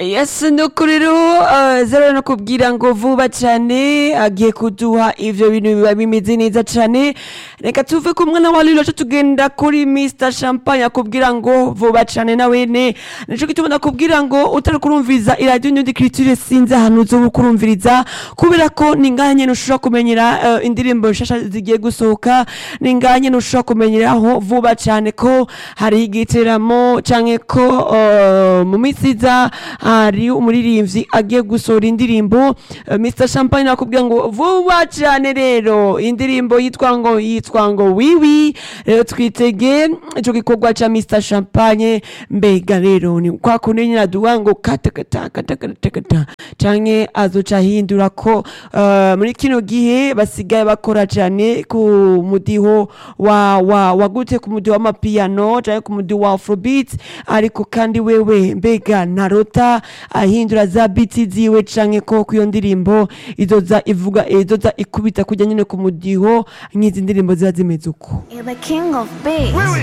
yesi ni ukuri ruhu zero nakubwira ngo vuba cyane agiye kuduha ibyo bintu biba bimeze neza cyane reka tuve ku mwana wa rero tugenda kuri mr champagne akubwira ngo vuba cyane nawe ne nicyo gituma nakubwira ngo utari kurumviriza iradiyo n'indi kiritire sinzi ahantu uzoba kurumviriza kubera ko ni ngahe nyine ushobora kumenyera eh, indirimbo nshasha zigiye gusohoka ni ngahe nyine ushobora kumenyeraho vuba cyane ko hari igitaramo cyangwa ko eh, mu minsi iza hari umuririmbyi agiye gusohora indirimbo Eh, Mr Champagne nakubwira ngo vuba cyane rero indirimbo yitwa ngo yitwa ngo wiwi rero twitege icyo gikorwa cya Mr Champagne mbega rero ni kwa kundi nyine aduha ngo katakata katakata cyangwa azoca ahindura ko eh, muri kino gihe basigaye bakora cyane ku mudiho wa wa wagute ku mudiho w'amapiyano cyangwa ku mudiho wa afrobeat ariko kandi wewe mbega narota ahindura za biti ziwe canke ko ku iyo ndirimbo izoza ivuga izoza ikubita kujya nyine ku mudiho nk'izi ndirimbo ziba zimeze uko You're the king of beats.